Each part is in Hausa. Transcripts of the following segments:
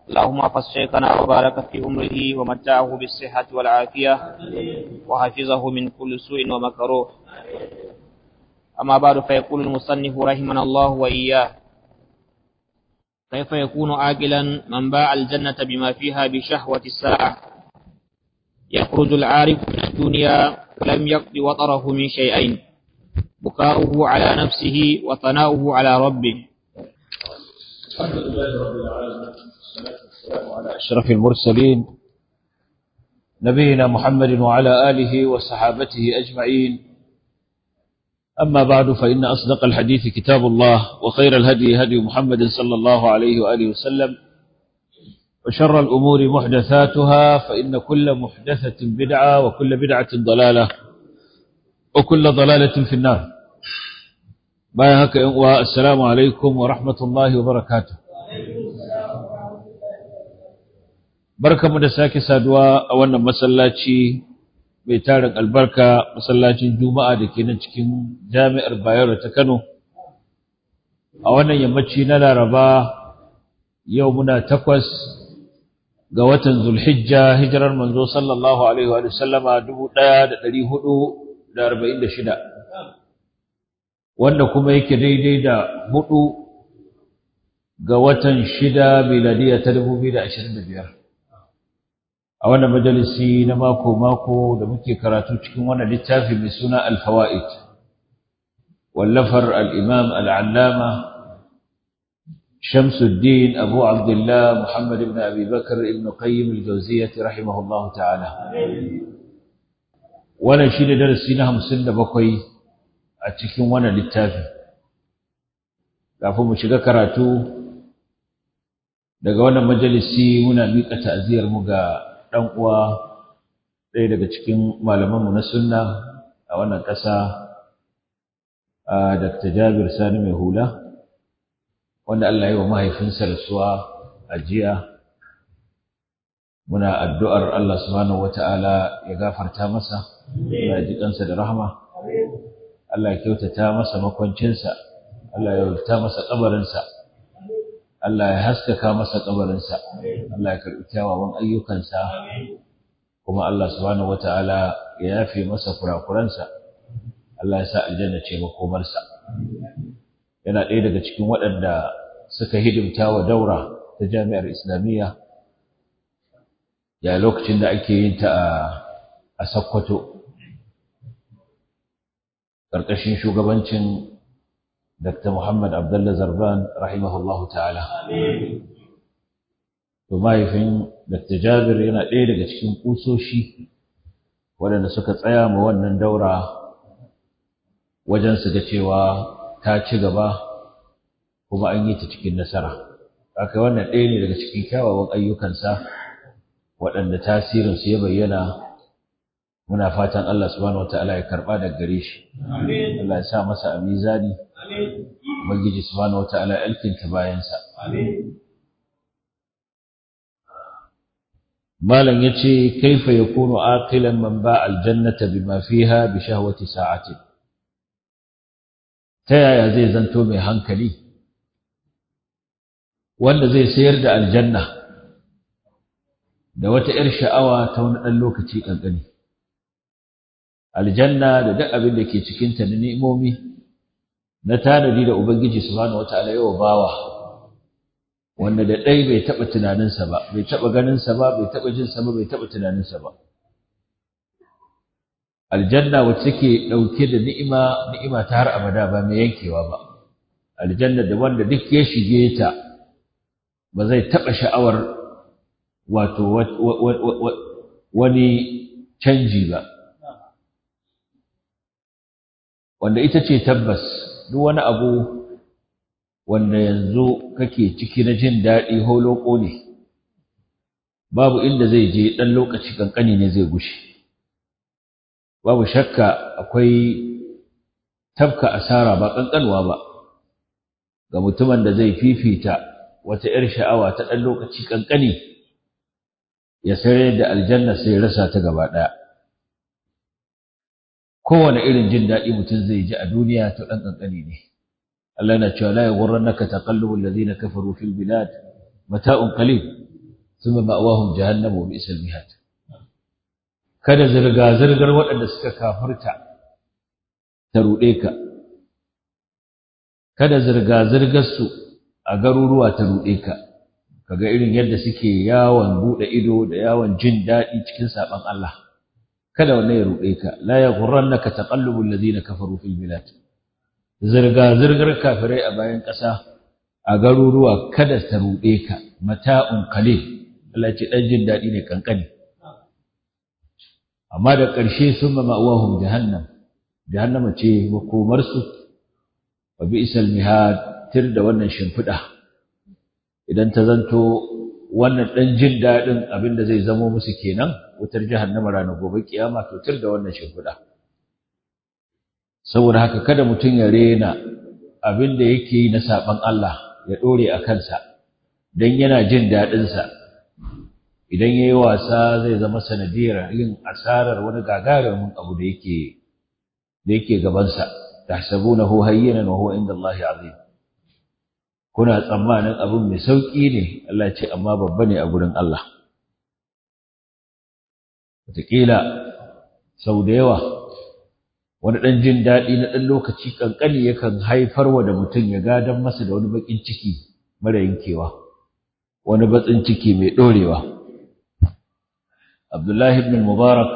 اللهم احفظ شيخنا وبارك في عمره ومتعه بالصحة والعافية وحفظه من كل سوء ومكروه أما بعد فيقول المصنف رحمنا الله وإياه كيف يكون عاقلا من باع الجنة بما فيها بشهوة الساعة يخرج العارف من الدنيا ولم يقض وطره من شيئين بكاؤه على نفسه وثناؤه على ربه الحمد لله رب العالمين والصلاة والسلام على أشرف المرسلين نبينا محمد وعلى آله وصحابته أجمعين أما بعد فإن أصدق الحديث كتاب الله وخير الهدي هدي محمد صلى الله عليه وآله وسلم وشر الأمور محدثاتها فإن كل محدثة بدعة وكل بدعة ضلالة وكل ضلالة في النار بايهك والسلام عليكم ورحمة الله وبركاته بركة مدساك سادوا أولا مسلاتي mai tarin albarka masallacin juma'a da ke nan cikin jami'ar bayero ta kano a wannan yammaci na laraba yau muna takwas ga watan zulhijja hijirar manzo sallallahu alaihi wa sallama dubu ɗaya da ɗari hudu da arba'in da shida wanda kuma yake daidai da hudu ga watan shida miladiya ta dubu biyu da ashirin da biyar a wannan majalisi na mako-mako da muke karatu cikin wannan littafi mai suna alfawa'id wallafar al'imam al'allama shamsuddin abu abdullah muhammad ibn abi bakar ibn qayyim al-jawziyyah rahimahullah ta'ala wannan shi ne darasi na hamsin da bakwai a cikin wannan littafi kafin mu shiga karatu daga wannan majalisi muna miƙa ta'aziyar mu ga ɗan uwa ɗaya daga cikin malamanmu na sunna a wannan ƙasa a Dr. Jabir Sani mai hula wanda Allah ya yi wa mahaifinsa rasuwa a jiya muna addu'ar Allah subhanahu wata'ala ya gafarta masa ya ji kansa da rahama Allah ya kyautata masa makwancinsa Allah ya kyautata masa kabarinsa Allah ya haskaka masa kabarinsa Allah ya karɓi kyawawan ayyukansa kuma Allah subhanahu wata'ala ya yafe masa kurakuransa Allah ya sa aljanna ce makomarsa yana ɗaya daga cikin waɗanda suka hidimta wa daura ta jami'ar islamiyya ya lokacin da ake yin ta a Sokoto ƙarƙashin shugabancin Dr. Muhammad Abdullah Zarban rahimahullahu ta'ala. To mahaifin Dr. Jabir yana ɗaya daga cikin ƙusoshi waɗanda suka tsaya ma wannan daura wajen su ga cewa ta ci gaba kuma an yi ta cikin nasara. Haka wannan ɗaya ne daga cikin kyawawan ayyukansa waɗanda tasirinsu ya bayyana muna fatan Allah subhanahu wataala ya karɓa daga gare shi. Allah ya sa masa a mizani. Ubangiji subhanahu wata'ala alkinta bayansa. Malam yace kaifa yakunu aqilan man ba'a aljannata bima fiha bi shahwati sa'ati. Ta yaya zai zanto mai hankali wanda zai sayar da aljanna da wata ‘yar sha'awa ta wani ɗan lokaci ƙanƙani. Aljanna da duk abin da ke cikinta na ni'imomi na tanadi da Ubangiji subhanahu wataala yawa bawa wanda da ɗai bai taɓa tunaninsa ba bai taɓa ganinsa ba bai taɓa jinsa ba bai taɓa tunaninsa ba aljanna wacce take ɗauke da ni'ima ni'ima ta har abada ba mai yankewa ba aljanna da wanda duk ya shige ta ba zai taɓa sha'awar wato wani canji ba wanda ita ce tabbas duk wani abu wanda yanzu kake ciki na jin daɗi holoko ne babu inda zai je ɗan lokaci ƙanƙani ne zai gushe babu shakka akwai tabka asara ba ƙanƙanwa ba ga mutumin da zai fifita wata ‘yar sha'awa ta ɗan lokaci ƙanƙani ya sayar da aljanna sai ya rasa ta gaba ɗaya kowane irin jin daɗi mutum zai ji a duniya to ɗan ƙanƙani ne Allah yana cewa la yughurrannaka taqallubul ladina kafaru fil bilad mata'un qalil thumma ma'wahum jahannam wa bi'sal mihad kada zirga zirgar waɗanda suka kafirta ta ruɗe ka kada zirga zirgar su a garuruwa ta ruɗe ka kaga irin yadda suke yawon buɗe ido da yawon jin daɗi cikin saɓon Allah kada wannan ya ruɗe ka la yaghurrannaka taqallubul ladina kafaru fil bilad zirga zirgar kafirai a bayan ƙasa a garuruwa kada ta ruɗe ka mata'un qalil Allah ce dan jin daɗi ne kankani amma da ƙarshe sun ma ma'awahum jahannam jahannama ce makomarsu wa bi'sal mihad tir da wannan shimfiɗa idan ta zanto wannan ɗan jin daɗin abin da zai zamo musu kenan wutar jahannama ranar gobe kiyama to tir da wannan shimfiɗa saboda haka kada mutum ya rena abin da yake yi na saɓan Allah ya ɗore a kansa don yana jin daɗinsa idan ya yi wasa zai zama sanadiyar yin asarar wani gagarumin abu da yake da yake gabansa tahsabunahu hayyinan wa huwa inda Allah azim kuna tsammanin abin mai sauƙi ne Allah ce amma babba ne a gurin Allah wataƙila sau da yawa wani ɗan jin daɗi na ɗan lokaci ƙanƙani yakan haifar wa da mutum ya gadon masa da wani baƙin ciki mara yankewa wani batsin ciki mai ɗorewa Abdullahi ibn Mubarak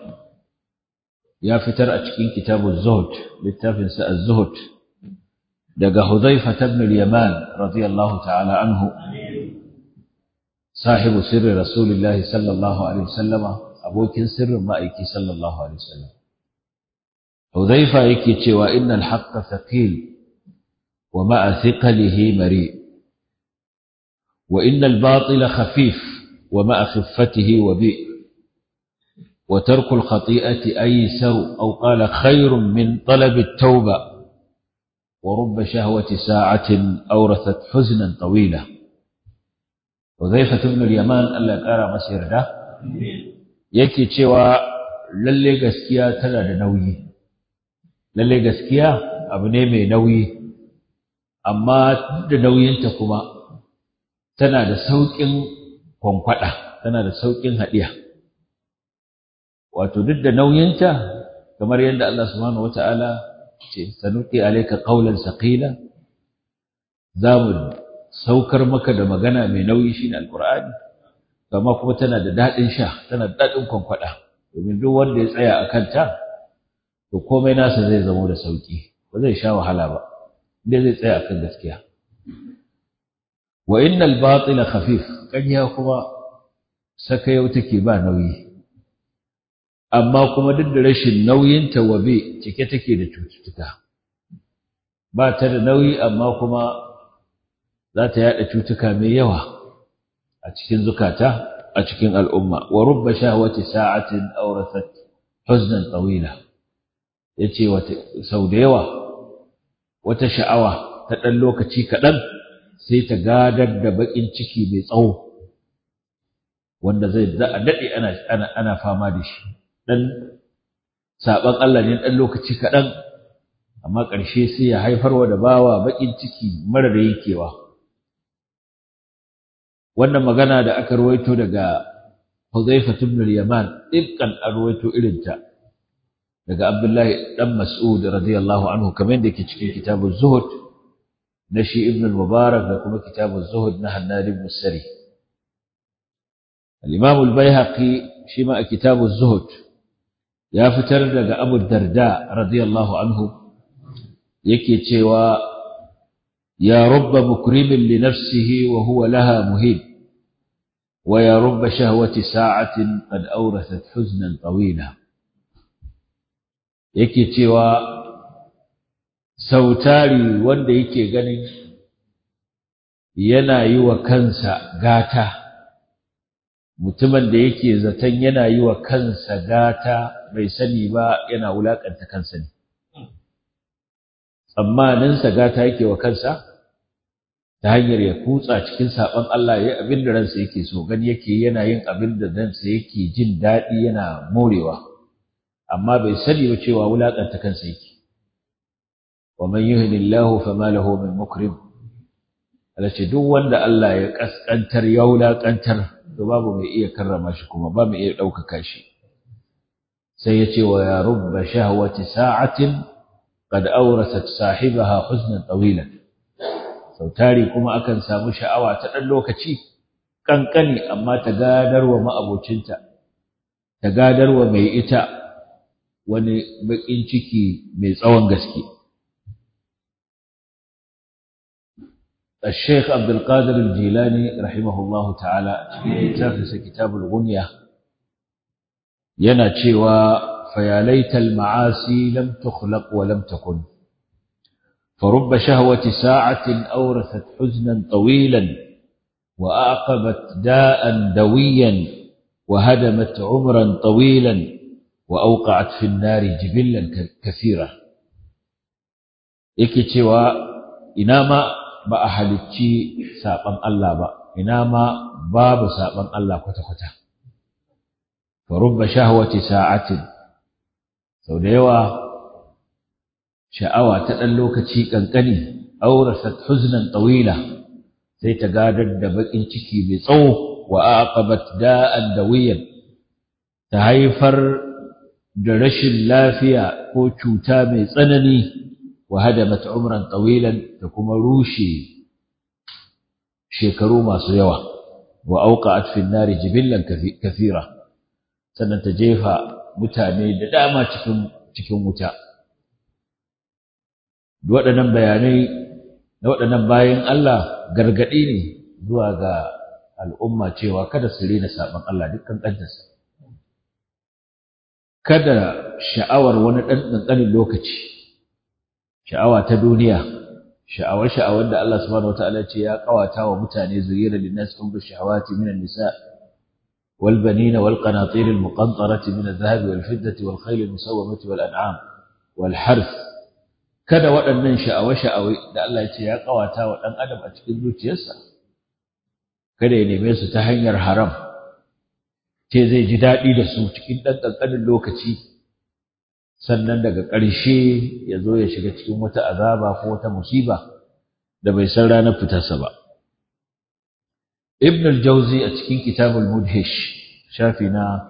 ya fitar a cikin kitabun Zuhud littafinsa Az-Zuhud daga Hudhaifa ibn al-Yaman radiyallahu ta'ala anhu sahibu sirri Rasulullahi sallallahu alaihi wasallama abokin sirrin ma'aiki sallallahu alaihi wasallam Hudhaifa yake cewa innal haqqa thaqil wa ma'a thiqalihi mari wa innal batila khafif wa ma'a khiffatihi wabi وترك الخطيئة أيسر أو قال خير من طلب التوبة ورب شهوة ساعة أورثت حزنا طويلا وذيفة بن اليمان ألا قال مسير ده yake cewa lalle gaskiya tana da nauyi lalle gaskiya abu ne mai nauyi amma da nauyinta kuma tana da sauƙin kwankwada tana da sauƙin haɗiya wato duk da nauyinta kamar yadda Allah subhanahu wata'ala ce sanuqi alayka qawlan saqila zamu saukar maka da magana mai nauyi shine alqur'ani amma kuma tana da dadin sha tana da dadin kwankwada domin duk wanda ya tsaya akan ta to komai nasa zai zama da sauki ba zai sha wahala ba inda zai tsaya akan gaskiya wa innal batila khafif kanya kuma sakayau take ba nauyi amma kuma duk da rashin nauyinta wabe cike take da cututtuka ba ta da nauyi amma kuma za ta yada cutuka mai yawa a cikin zukata a cikin al'umma wa rubba shahwati sa'atin awrathat huznan tawila yace wata sau da yawa wata sha'awa ta dan lokaci kaɗan sai ta gadar da bakin ciki mai tsawo wanda zai da a daɗe ana ana ana fama da shi dan saban Allah ne dan lokaci kaɗan amma ƙarshe sai ya haifarwa da bawa bakin ciki mara da yankewa wannan magana da aka ruwaito daga Hudhayfa ibn al-Yaman dukkan an ruwaito irinta daga Abdullahi dan Mas'ud radiyallahu anhu kamar da yake cikin kitabuz Zuhud na shi Ibn al-Mubarak da kuma kitabuz Zuhud na Hannad ibn Sari al-Imam al-Baihaqi shi ma a kitabuz Zuhud ya fitar daga Abu Darda radiyallahu anhu yake cewa ya rubba mukrimin li nafsihi wa huwa laha muhib wa ya rubba shahwati sa'atin qad awrathat huznan tawila yake cewa sautari wanda yake ganin yana yi wa kansa gata mutumin da yake zaton yana yi wa kansa gata bai sani ba yana wulakanta kansa ne tsammaninsa gata yake wa kansa ta hanyar ya kutsa cikin saɓon Allah ya abin da ransa yake so gani yake yana yin abin da ransa yake jin daɗi yana morewa amma bai sani ba cewa wulakanta kansa yake wa man yuhinillahu fama lahu min mukrim Allah ce duk wanda Allah ya kaskantar ya wulakantar to babu mai iya karrama shi kuma ba mai iya ɗaukaka shi sai ya ce wa ya rubba shahwati sa'atin qad awrasat sahibaha huznan tawilan sau tari kuma akan samu sha'awa ta ɗan lokaci kankani amma ta gadarwa ma'abocinta ta gadarwa mai ita wani baƙin ciki mai tsawon gaske الشيخ عبد القادر الجيلاني رحمه الله تعالى في كتابه كتاب الغنية yana cewa فيا ليت المعاصي لم تخلق ولم تكن فرب شهوة ساعة أورثت حزنا طويلا وأعقبت داء دويا وهدمت عمرا طويلا وأوقعت في النار جبلا كثيرا yake cewa ina ma ba a halicci saɓan Allah ba ina ma babu saɓan Allah kwata-kwata farubba shahwati sa'atin sau da yawa sha'awa ta ɗan lokaci ƙanƙani aurasat huznan tsawila sai ta gadar da baƙin ciki mai tsawo wa aqabat da'an dawiyan ta haifar da rashin lafiya ko cuta mai tsanani wa hadamat umran tawilan da kuma rushe shekaru masu yawa wa auqa'at fi nari jibillan kathira sannan ta jefa mutane da dama cikin cikin wuta waɗannan bayanai na waɗannan bayan Allah gargaɗi ne zuwa ga al'umma cewa kada su rena saɓon Allah dukkan ƙantarsa. Kada sha'awar wani ɗan ƙanƙanin lokaci, sha'awa ta duniya, sha'awar-sha'awar da Allah subhanahu wa ta'ala ce ya ƙawata wa mutane zuriyar linnas kun bi sha'awati minan nisa wal banina wal qanatir al muqantarati min al dhahab wal fiddati wal khayl al musawwamati wal an'am wal harth kada waɗannan sha'awa-sha'awai da Allah ya ce ya ƙawata wa ɗan adam a cikin zuciyarsa kada ya neme su ta hanyar haram ce zai ji daɗi da su cikin ɗan ƙanƙanin lokaci sannan daga ƙarshe ya zo ya shiga cikin wata azaba ko wata musiba da bai san ranar fitarsa ba ibn al-jauzi a cikin kitabul mudhish shafi na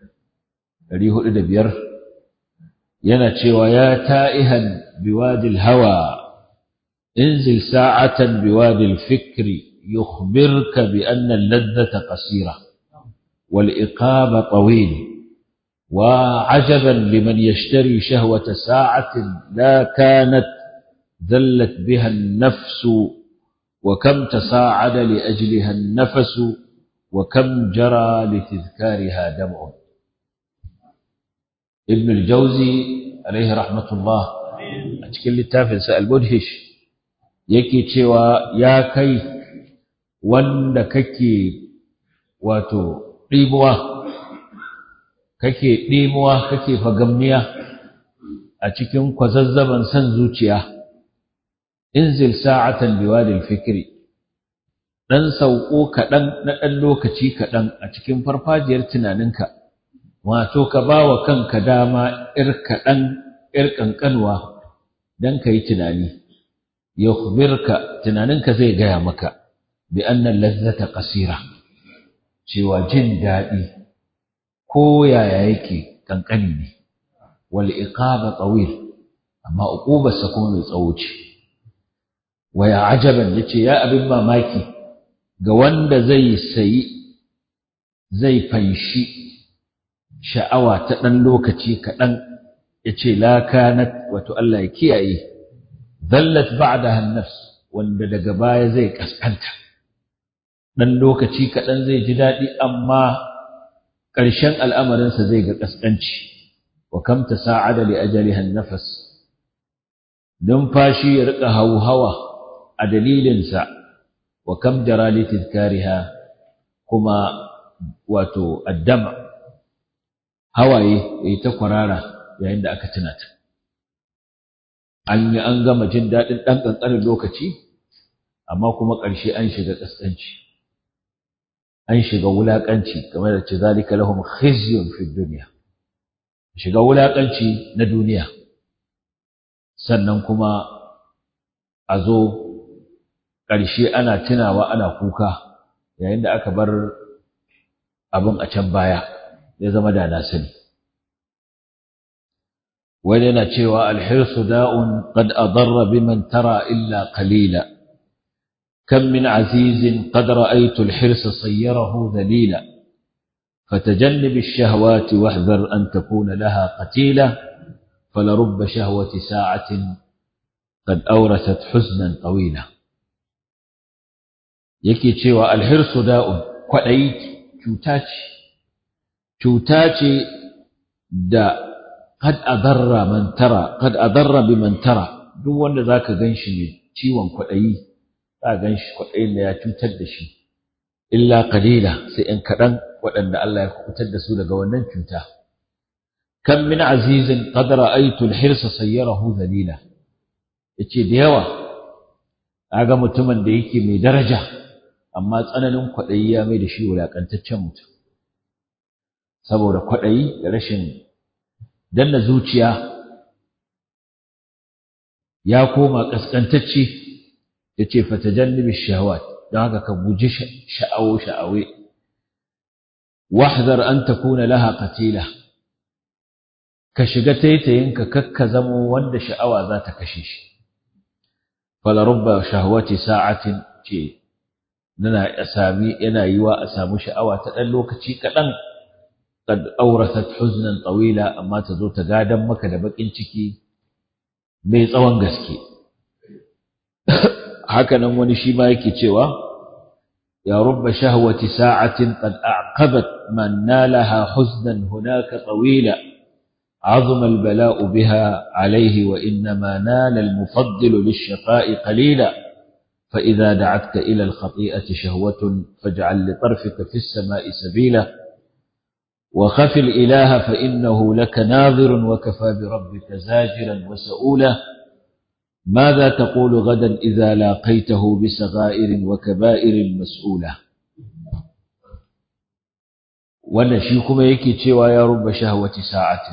405 yana cewa ya ta'ihan biwadil hawa انزل ساعة بوادي الفكر يخبرك بأن اللذة قصيرة والإقاب طويل وعجبا لمن يشتري شهوة ساعة لا كانت ذلت بها النفس وكم تصاعد لأجلها النفس وكم جرى لتذكارها دمع ابن الجوزي عليه رحمة الله أتكلم التافل سأل مدهش يكي تشوى يا كي wanda kake wato ɗimuwa kake ɗimuwa kake fagamniya a cikin kwazazzaban san zuciya inzil sa'atan biwadil fikri dan sauko kaɗan na ɗan lokaci kaɗan a cikin farfajiyar tunaninka wato ka ba wa kanka dama ‘yar kaɗan ‘yar ƙanƙanwa don ka yi tunani yukhbirka tunaninka zai gaya maka bi annan lazzata qasira cewa jin daɗi ko yaya yake kankani ne wal iqaba tawil amma uqubarsa kuma mai tsawo ce wa ya ajaban yace ya abin mamaki ga wanda zai sayi zai fanshi sha'awa ta ɗan lokaci kaɗan yace la kanat wato Allah ya kiyaye dallat ba'daha an-nafs wanda daga baya zai kaskanta ɗan lokaci kaɗan zai ji daɗi amma ƙarshen al'amarinsa zai ga ƙasƙanci wa kam ta sa'ada li ajaliha nafas numfashi ya riƙa hauhawa a dalilinsa wa kam jara li tizkariha kuma wato addama hawaye yayi ta kwarara yayin da aka tuna ta an yi an gama jin daɗin ɗan ƙanƙanin lokaci amma kuma ƙarshe an shiga ƙasƙanci an shiga wulaƙanci kamar da ce zalika lahum khizyun fi dunya shiga wulaƙanci na duniya sannan kuma a zo ƙarshe ana tunawa ana kuka yayin da aka bar abin a can baya ya zama da na sani wani yana cewa alhirsu da'un qad adarra biman tara illa qalila kam min azizin qad ra'aytu alhirsa sayyarahu dhalila فتجنب الشهوات واحذر أن تكون لها قتيلة فلرب شهوة ساعة قد أورثت حزنا طويلا yake cewa alhirsu da'un kwaɗayi cuta ce cuta ce da kad adarra man tara kad adarra bi man tara duk wanda zaka ganshi ne ciwon kwaɗayi za ganshi kwaɗayin da ya cutar da shi illa qalila sai in kaɗan waɗanda Allah ya kubutar da su daga wannan cuta kam min azizin qad ra'aytu al-hirsa sayyarahu dhalila yace da yawa aga mutumin da yake mai daraja amma tsananin kwaɗayi ya mai da shi wulaƙantaccen mutum saboda kwaɗayi da rashin danna zuciya ya koma ƙasƙantacce ya ce fatajannibi shahawat don haka ka guji sha'awo sha'awe wahdar an takuna laha qatila ka shiga taitayinka kakka zamo wanda sha'awa za ta kashe shi fala rubba shahwati sa'atin ce nana sami yana yiwa a samu sha'awa ta ɗan lokaci kaɗan qad awrasat huznan tawila amma ta zo ta gadan maka da bakin ciki mai tsawon gaske haka nan wani shi ma yake cewa ya rubba shahwati sa'atin qad a'qabat man nalaha huznan hunaka tawila عظم البلاء بها عليه وإنما نال المفضل للشقاء قليلا فإذا دعتك إلى الخطيئة شهوة فاجعل لطرفك في السماء سبيلا وخف الإله فإنه لك ناظر وكفى بربك زاجرا وسؤولا ماذا تقول غدا إذا لاقيته بصغائر وكبائر مسؤولة ونشيكم يكي تشوى يا رب شهوة ساعة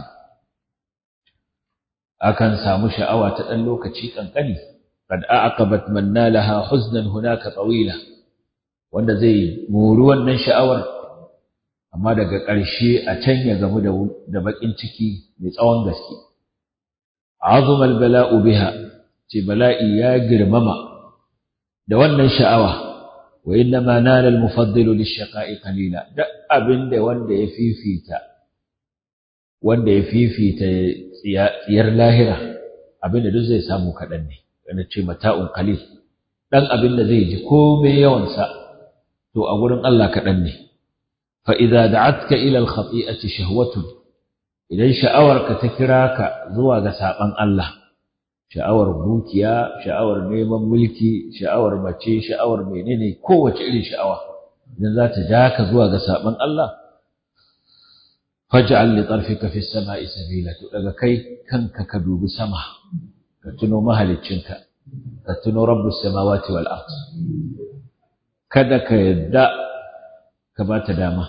أكن سامو شأوى تألو كتشيك أنقني قد أعقبت من نالها حزنا هناك طويلة wanda zai mori wannan sha'awar amma daga ƙarshe a can ya gamu da baƙin ciki mai tsawon gaske azuma bala'u biha ce bala'i ya girmama da wannan sha'awa wa inna ma nala al-mufaddilu lish-shaqa'i qalila da abinda wanda ya fifita wanda ya fifita tsiyar lahira abinda duk zai samu kaɗan ne wanda ce mata'un qalil dan abinda zai ji komai yawansa to a gurin Allah kaɗan ne fa idza da'atka ila al-khati'ati shahwatun idan sha'awarka ta kira ka zuwa ga saban Allah sha'awar dukiya sha'awar neman mulki sha'awar mace sha'awar menene kowace irin sha'awa idan za ta ja ka zuwa ga saban Allah faj'al li tarfika fi samai sabila to daga kai kanka ka dubi sama ka tuno mahaliccinka ka tuno rabbus samawati wal ard kada ka yadda ka ba ta dama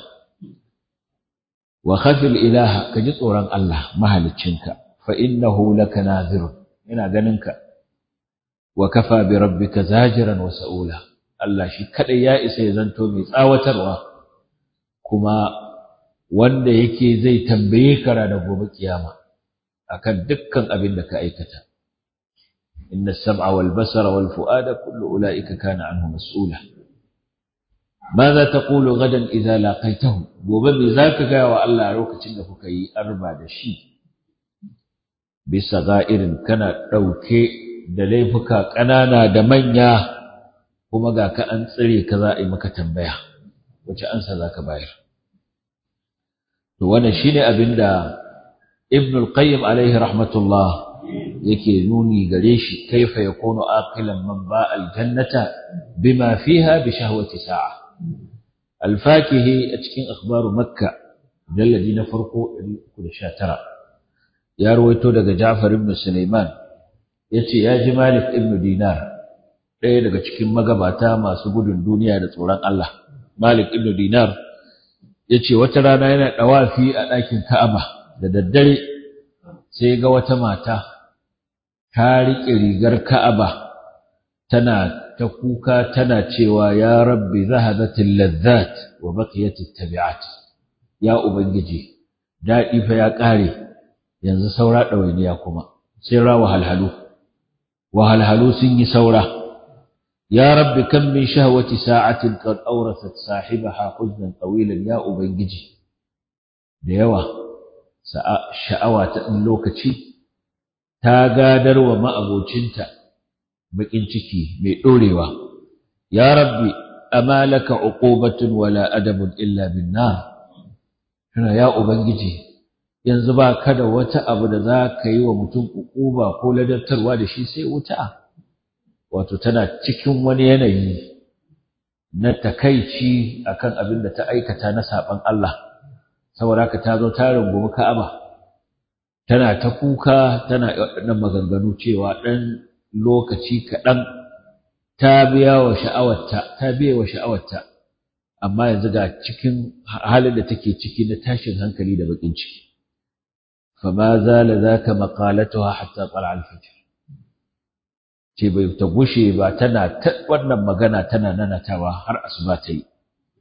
wa khafil ilaha ka ji tsoron Allah mahaliccinka fa innahu laka nadhirun ina ganinka wa kafa bi rabbika zajiran wa sa'ula Allah shi kadai ya isa ya zanto mai tsawatarwa kuma wanda yake zai tambaye ka da gobe kiyama akan dukkan abin da ka aikata inna as-sam'a wal basara wal fu'ada kullu ulaika kana anhu mas'ula ماذا تقول غدا إذا لاقيته gobe me zaka ga wa Allah lokacin da kuka yi arba da shi bisa ga'irin kana ɗauke da laifuka ƙanana da manya kuma ga ka an tsire ka za a yi maka tambaya wace ansa za ka bayar to wannan shine abin da ibn al-qayyim alaihi rahmatullah yake nuni gare shi kaifa yakunu aqilan man ba al-jannata bima fiha bi shahwati sa'a al-fakihi a cikin akhbaru makka jalladi na farko 319 ya ruwaito daga Ja'far ibn Sulaiman yace ya ji Malik ibn Dinar ɗaya daga cikin magabata masu gudun duniya da tsoron Allah Malik ibn Dinar yace wata rana yana dawafi a ɗakin Ka'aba da daddare sai ga wata mata ta riƙe rigar Ka'aba tana ta kuka tana cewa ya rabbi zahabatil ladzat wa baqiyatit tabi'at ya ubangiji daɗi fa ya ƙare yanzu saura ɗawainiya kuma sai ra wahalhalu wahalhalu sun yi saura ya rabbi kan min shahwati sa'atin qad awrasat sahibaha huznan tawilan ya ubangiji da yawa sha'awa ta ɗan lokaci ta gadar wa ma'abocinta baƙin ciki mai ɗorewa ya rabbi amma laka uqubatun wala adabun illa bin nar kana ya ubangiji yanzu ba ka da wata abu da za ka yi wa mutum uquba ko ladabtarwa da shi sai wuta wato tana cikin wani yanayi na takaici akan abin da ta aikata na saban Allah saboda haka ta zo ta rungumi Ka'aba tana ta kuka tana waɗannan maganganu cewa ɗan lokaci kaɗan ta biya wa sha'awarta ta biya wa sha'awarta amma yanzu ga cikin halin da take ciki na tashin hankali da bakin ciki fama zala zaka maqalatuha hatta tala al-fajr ce bai ta gushe ba tana ta wannan magana tana nanatawa har asuba ta yi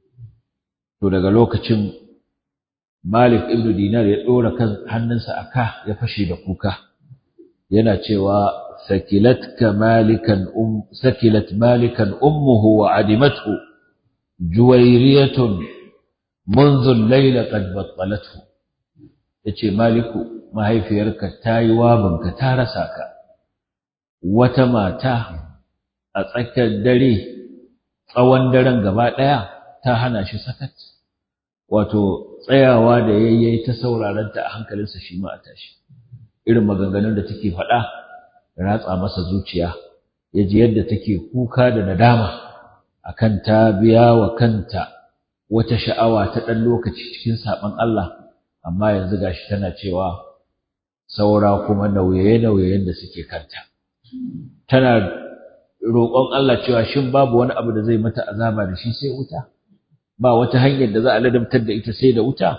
to daga lokacin Malik ibn Dinar ya dora kan hannunsa aka ya fashe da kuka yana cewa sakilatka malikan um sakilat malikan ummuhu wa adimathu juwayriyatun منذ الليل قد بطلته yace maliku mahaifiyarka ta yi wabinka ta rasa ka wata mata a tsakiyar dare tsawon daren gaba ɗaya ta hana shi sakat wato tsayawa da yayi ta sauraron ta a hankalinsa shi ma a tashi irin maganganun da take faɗa ratsa masa zuciya ya ji yadda take kuka da nadama akan ta biya wa kanta wata sha'awa ta ɗan lokaci cikin saɓon Allah amma yanzu gashi tana cewa saura kuma nauye-nauyen da suke kanta tana roƙon Allah cewa shin babu wani abu da zai mata azaba da shi sai wuta ba wata hanyar da za a ladabtar da ita sai da wuta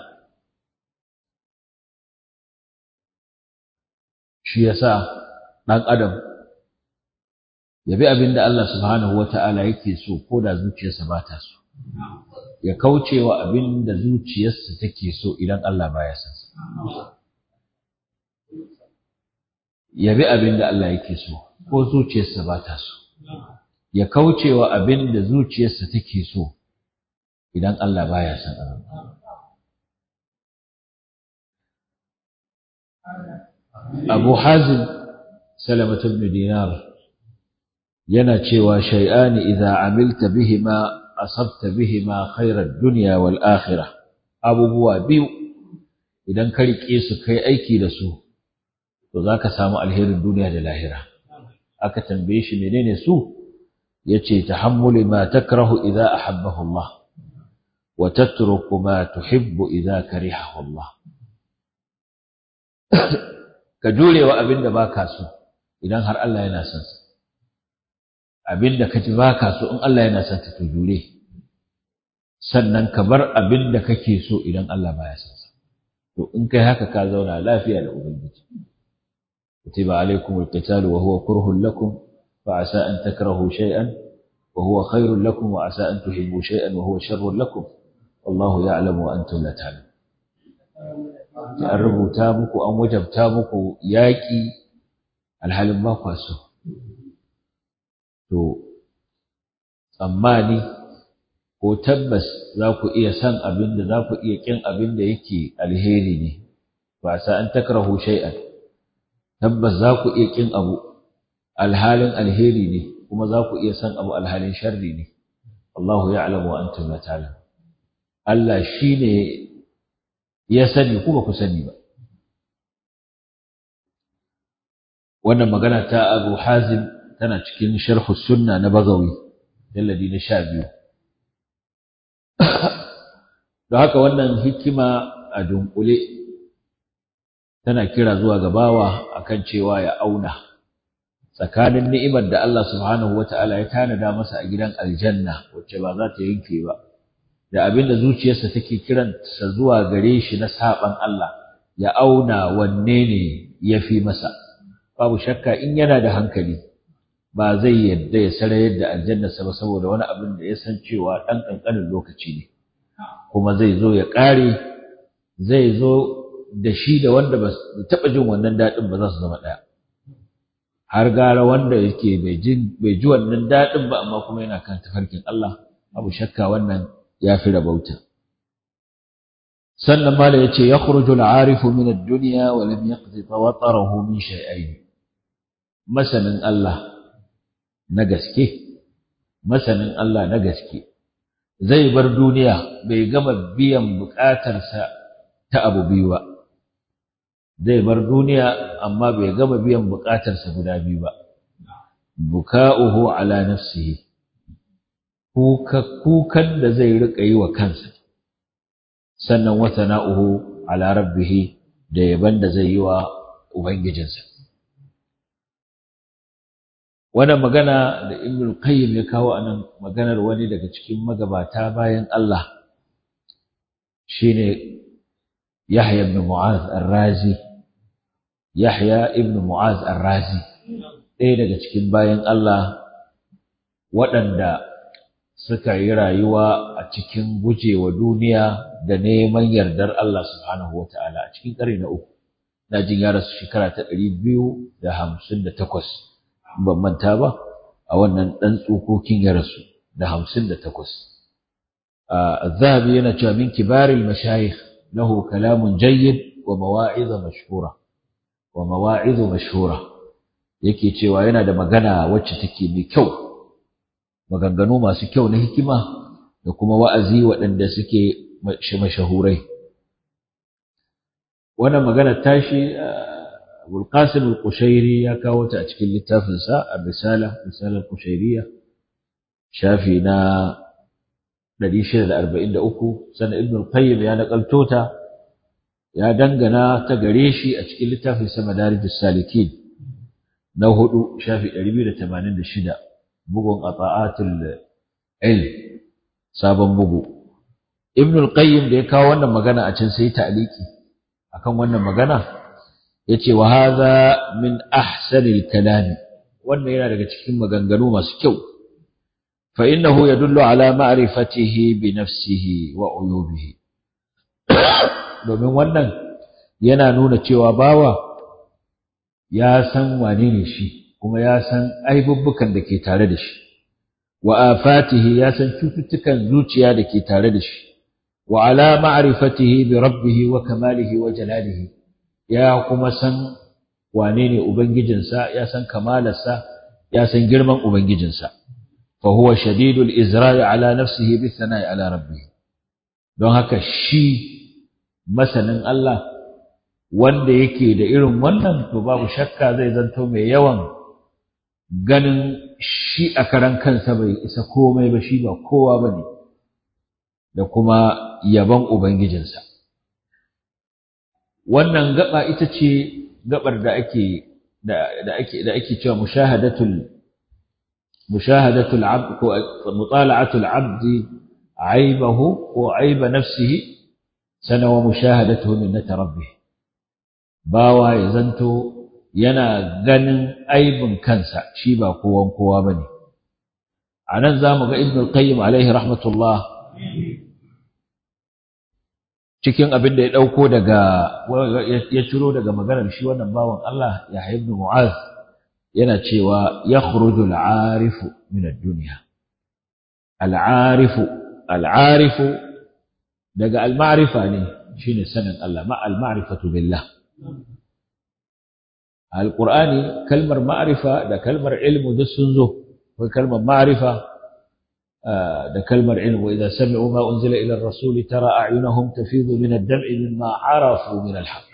shi yasa ɗan adam ya bi abin da Allah subhanahu wata'ala yake so ko da zuciyarsa ba ta so ya kauce wa abin da zuciyarsa take so idan Allah baya son sa ya bi abin da Allah yake so ko zuciyarsa ba ta so ya kauce wa abin da zuciyarsa take so idan Allah baya son abin Abu Hazim Salamatu ibn Dinar yana cewa shay'ani idza amilta bihima asabta bihima khairar dunya wal akhirah abubuwa biyu idan ka rike su kai aiki da su to zaka samu alherin duniya da lahira aka tambaye shi menene su yace tahammuli ma takrahu idza ahabbahu Allah wa tatruku ma tuhibbu idza karihahu Allah ka jurewa abinda baka so idan har Allah yana son sa abinda kaji baka so in Allah yana son ta to jure sannan ka bar abinda kake so idan Allah baya son sa to in kai haka ka zauna lafiya da ubangiji kutiba alaykum alqitalu wa huwa kurhun lakum fa asa an takrahu shay'an wa huwa khairun lakum wa asa an tuhibbu shay'an wa huwa sharrun lakum wallahu ya'lamu wa antum la ta'lamun an rubuta muku an wajabta muku yaƙi alhalin ba kwa so to tsammani ko tabbas za ku iya san abin da za ku iya ƙin abin da yake alheri ne ba sa an takrahu shay'an tabbas za ku iya ƙin abu alhalin alheri ne kuma za ku iya san abu alhalin sharri ne Allahu ya'lamu wa antum la ta'lamun Allah shine ya sani ku ba ku sani ba wannan magana ta Abu Hazim tana cikin sharh sunna na Bagawi jalladi na sha biyu don haka wannan hikima a dunkule tana kira zuwa ga bawa akan cewa ya auna tsakanin ni'imar da Allah subhanahu wata'ala ya tanada masa a gidan aljanna wacce ba za ta yanke ba da abin da zuciyarsa take kiransa zuwa gare shi na saban Allah ya auna wanne ne ya fi masa babu shakka in yana da hankali ba zai yadda ya sarayar da aljannarsa ba saboda wani abin da ya san cewa ɗan ƙanƙanin lokaci ne kuma zai zo ya ƙare zai zo da shi da wanda ba taɓa jin wannan daɗin ba za su zama ɗaya har gara wanda yake bai ji wannan daɗin ba amma kuma yana kan tafarkin Allah abu shakka wannan ya fi rabauta sannan mala ya ce ya khurujul arifu min ad-dunya wa lam yaqdi tawatarahu min shay'ain masanin Allah na gaske masanin Allah na gaske zai bar duniya bai gama biyan buƙatarsa ta abu biyu ba zai bar duniya amma bai gama biyan buƙatarsa guda biyu ba buka'uhu ala nafsihi kuka kukan da zai rika yi wa kansa sannan wa sana'uhu ala rabbih da yaban da zai yi wa ubangijinsa wannan magana da Ibn Qayyim ya kawo anan maganar wani daga cikin magabata bayan Allah shine Yahya ibn Mu'az Ar-Razi Yahya ibn Mu'az Ar-Razi ɗaya daga cikin bayan Allah waɗanda suka yi rayuwa a cikin gujewa duniya da neman yardar Allah subhanahu wa ta'ala a cikin ƙarni na uku na jin ya rasu shekara ta ɗari biyu da hamsin da takwas ban manta ba a wannan ɗan tsokokin ya rasu da hamsin da takwas الذهبي yana cewa min kibaril mashayikh lahu kalamun jayyid wa mawa'iz mashhura wa mawa'iz mashhura yake cewa yana da magana wacce take mai kyau maganganu masu kyau na hikima da kuma wa'azi waɗanda suke mashahurai wannan magana tashi Abul Qasim al-Qushairi ya kawo ta a cikin littafinsa Ar-Risala Risala al-Qushairiyya shafi na 643 sannan Ibn al-Qayyim ya nakalto ta ya dangana ta gare shi a cikin littafin sa Madarijus Salikin na hudu shafi 286 bugun Ata'atul Ilm sabon bugu Ibn al-Qayyim da ya kawo wannan magana a can sai ta'liki akan wannan magana yace wa hadha min ahsanil kalam wannan yana daga cikin maganganu masu kyau fa innahu yadullu ala ma'rifatihi bi nafsihi wa uyubihi domin wannan yana nuna cewa bawa ya san wane ne shi kuma ya san aibubbukan da ke tare da shi wa afatihi ya san cututtukan zuciya da ke tare da shi wa ala ma'rifatihi bi rabbih wa kamalihi wa jalalihi ya kuma san wane ne ubangijinsa ya san kamalarsa ya san girman ubangijinsa fa huwa shadidul izra'i ala nafsihi bi thana'i ala rabbih don haka shi masanin Allah wanda yake da irin wannan to babu shakka zai zanto mai yawan ganin shi a karan kansa bai isa komai ba shi ba kowa bane da kuma yaban ubangijinsa wannan gaba ita ce gabar da ake da ake da ake cewa mushahadatul mushahadatul abd ko mutala'atul abd aibahu ko aiba nafsihi sana wa mushahadatuhu min rabbih bawa ya zanto yana ganin aibin kansa shi ba kowan kowa bane anan zamu ga ibnu qayyim alaihi rahmatullah cikin abin da ya ɗauko daga ya ciro daga maganar shi wannan bawan Allah ya ibn Mu'az yana cewa ya khurujul arifu min ad-dunya al-arifu al-arifu daga al-ma'rifa ne shine sanin Allah ma al-ma'rifatu billah al-Qur'ani kalmar ma'rifa da kalmar ilmu duk sun zo ko kalmar ma'rifa da kalmar ilm wa idza sami'u ma unzila ila ar-rasul tara a'yunahum tafidu min ad-dam'i mimma arafu min al-haqq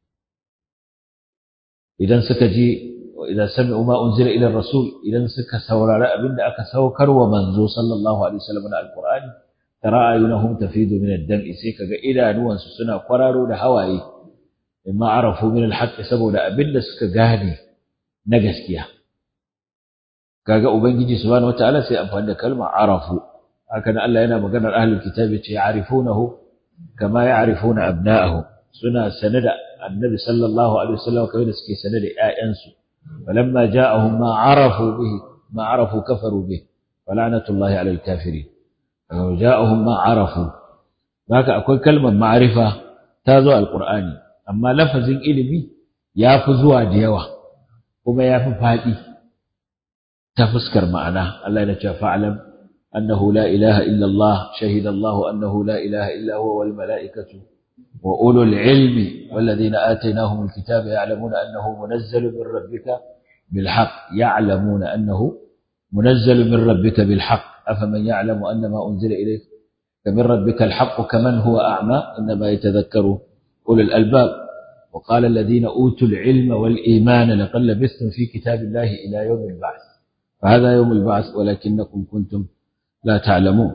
idan suka ji wa idza sami'u ma unzila ila ar-rasul idan suka saurari abinda aka saukar wa manzo sallallahu alaihi wasallam na al-qur'ani tara a'yunahum tafidu min ad-dam'i sai kaga idanuwansu suna kwararo da hawaye mimma arafu min al-haqq saboda abinda suka gane na gaskiya kaga ubangiji subhanahu wataala sai amfani da kalma arafu haka nan Allah yana maganar ahlul kitabi ce ya'rifunahu kama ya'rifuna abna'ahum suna sanada annabi sallallahu alaihi wasallam kamar da suke sanada ƴaƴansu falamma ja'ahum ma arafu bihi ma arafu kafaru bihi fala'natullahi 'alal kafirin ja'ahum ma arafu haka akwai kalmar ma'rifa ta zo alqur'ani amma lafazin ilimi ya fi zuwa da yawa kuma ya fi faɗi ta fuskar ma'ana Allah ya ce fa'alam annahu la ilaha illa Allah shahida Allah annahu la ilaha illa huwa wal mala'ikatu wa ulul ilmi walladhina atainahum alkitaba ya'lamuna annahu munazzalun min rabbika bil haqq ya'lamuna annahu munazzalun min rabbika bil haqq afaman ya'lamu annama unzila ilayka من ربك الحق كمن هو أعمى إنما يتذكر أولو الألباب وقال الذين أوتوا العلم والإيمان لقد لبثتم في كتاب الله إلى يوم البعث فهذا يوم البعث ولكنكم كنتم لا تعلمون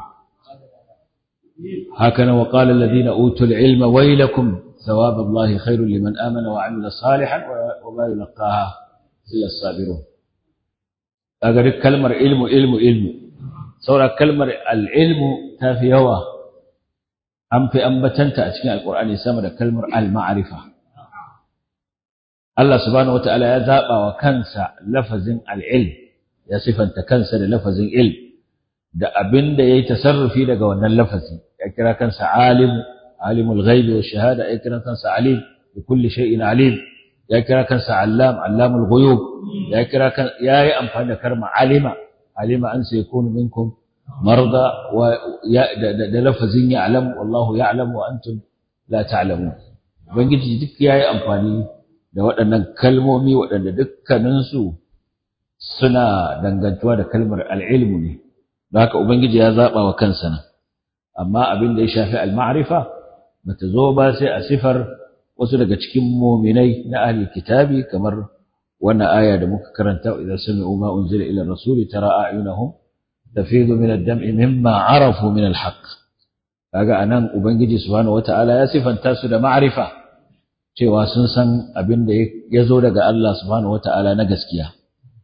هكذا وقال الذين أوتوا العلم ويلكم ثواب الله خير لمن آمن وعمل صالحا وما يلقاها إلا الصابرون أقول كلمة علم علم علم saura kalmar al'ilmu ta fi yawa an fi ambatanta a cikin alƙur'ani sama da kalmar al-ma'arifa Allah subhanahu wata'ala ya zaɓa wa kansa lafazin al'ilm ya sifanta kansa da lafazin ilm da abin da ya yi tasarrufi daga wannan lafazi ya kira kansa alimu alimul ghaibi wa shahada ya kira kansa alim bi kulli shay'in alim ya kira kansa allam allamul ghuyub ya kira kan ya yi amfani da kalmar alima علم أن سيكون منكم مرضى ولفظ يعلم والله يعلم وأنتم لا تعلمون ubangiji duk yayi amfani da waɗannan kalmomi waɗanda dukkaninsu suna dangantuwa da kalmar al'ilmu ne don haka ubangiji ya zaɓa wa kansa nan amma abin da ya shafi al-ma'rifa bata zo ba sai a sifar wasu daga cikin muminai na ahli kitabi kamar wannan aya da muka karanta idan sami'u ma unzila ila rasuli tara a'yunahum tafidu min ad-dam'i mimma arafu min al-haqq kaga anan ubangiji subhanahu wata'ala ya sifanta su da ma'rifa cewa sun san abin da ya zo daga Allah subhanahu wata'ala na gaskiya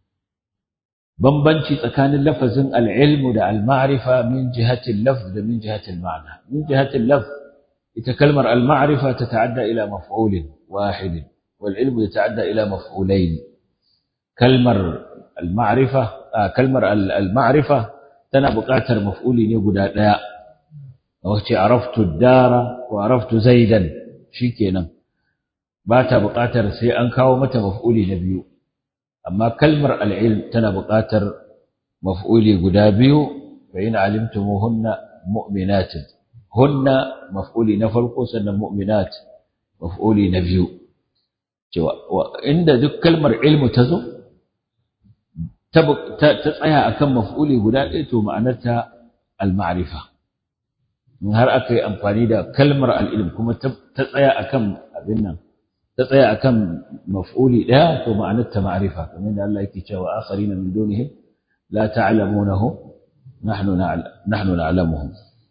bambanci tsakanin lafazin al-ilmu da al-ma'rifa min jihati al-lafz da min jihati al-ma'na min jihati al-lafz ita kalmar al-ma'rifa tata'adda ila maf'ulin wahidin والعلم يتعدى إلى مفعولين كلمة المعرفة آه كلمة المعرفة تنا بقاتر مفعولي يقول لا وقت عرفت الدار وعرفت زيدا شيكينا باتا بقاتر سي أنكاو متى مفعولي نبيو أما كلمة العلم تنا بقاتر مفعولي قدابيو فإن علمتموهن مؤمنات هن مفعولي نفلقو سنة مؤمنات مفعولي نبيو cewa inda duk kalmar ilmu ta zo ta tsaya akan maf'uli guda ɗaya to ma'anarta al-ma'rifa in har aka yi amfani da kalmar al-ilm kuma ta tsaya akan abin nan ta tsaya akan maf'uli ɗaya to ma'anarta ma'rifa kamar da Allah yake cewa akharina min dunihim la ta'lamunahu nahnu nahnu na'lamuhum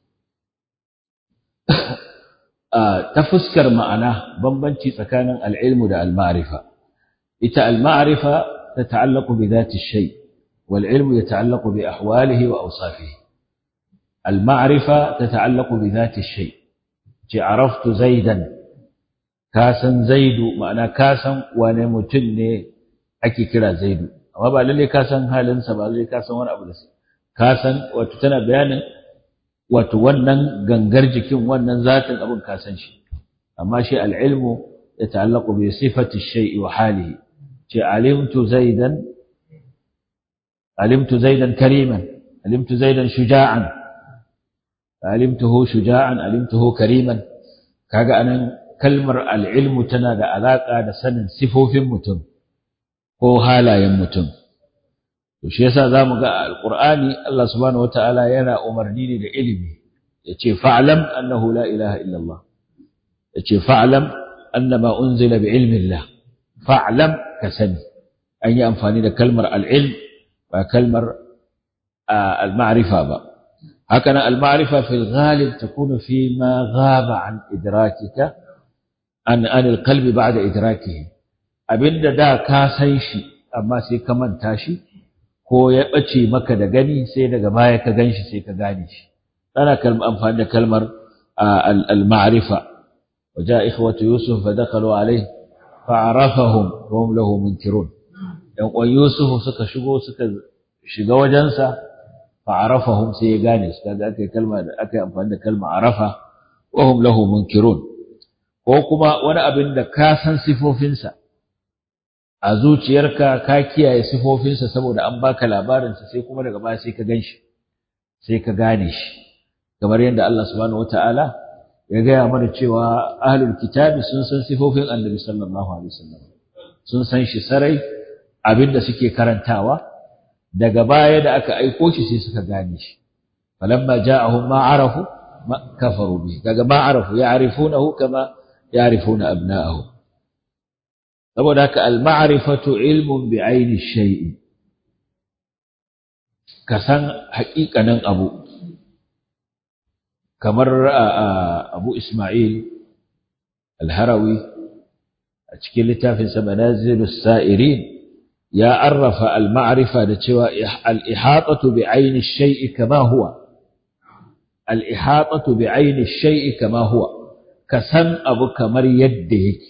ta fuskar ma'ana bambanci tsakanin al'ilmu da al-ma'rifa ita al-ma'rifa ta ta'allaku bi zati shay wal ilmu ya ta'allaku bi ahwalihi wa awsafihi al-ma'rifa ta ta'allaku bi zati shay ce araftu zaidan ka san zaidu ma'ana ka san wane mutum ne ake kira zaidu amma ba lalle ka san halinsa ba lalle ka san wani abu da ka san wato tana bayanin wato wannan gangar jikin wannan zatin abin ka san shi amma shi al'ilmu ya ta'allaqu bi sifati shay'i wa halihi ce alimtu zaidan alimtu zaidan kariman alimtu zaidan shuja'an alimtuhu shuja'an alimtuhu kariman kaga anan kalmar al'ilmu tana da alaka da sanin sifofin mutum ko halayen mutum to shi yasa zamu ga alqur'ani Allah subhanahu wataala yana umarni ne da ilimi yace fa'lam annahu la ilaha illa Allah yace fa'lam annama unzila bi ilmi Allah fa'lam ka sani an yi amfani da kalmar al-ilm ba kalmar al-ma'rifa ba haka nan al-ma'rifa fi al-ghalib takunu fi ma ghaba an idrakika an an al-qalbi ba'da idrakihi abinda da ka san shi amma sai ka manta shi ko ya ɓace maka da gani sai daga baya ka gan shi sai ka gane shi ana amfani da kalmar al-ma'rifa wa ja'a ikhwatu yusuf fa dakhalu alayhi fa arafahum wa hum lahu munkirun yan uwan yusuf suka shigo suka shiga wajensa fa arafahum sai ya gane su kaga aka kalma da aka amfani da kalma arafa wa hum lahu munkirun ko kuma wani abin da ka san sifofinsa a zuciyarka ka kiyaye sifofinsa saboda an baka labarinsa sai kuma daga baya sai ka gan shi sai ka gane shi kamar yadda Allah subhanahu wata'ala ya gaya mana cewa ahlul kitabi sun san sifofin annabi sallallahu alaihi wasallam sun san shi sarai abin da suke karantawa daga baya da aka aiko shi sai suka gane shi falamma ja'ahum ma arafu ma kafaru bi daga ma arafu ya'rifunahu kama ya'rifuna abna'ahum saboda haka al-ma'rifatu ilmun bi aini shay'i ka san haƙiƙanin abu kamar Abu Ismail al-Harawi a cikin littafin sa Manazilus Sa'irin ya arrafa al-ma'rifa da cewa al-ihatatu bi aini shay'i kama huwa al-ihatatu bi aini shay'i kama huwa ka san abu kamar yadda yake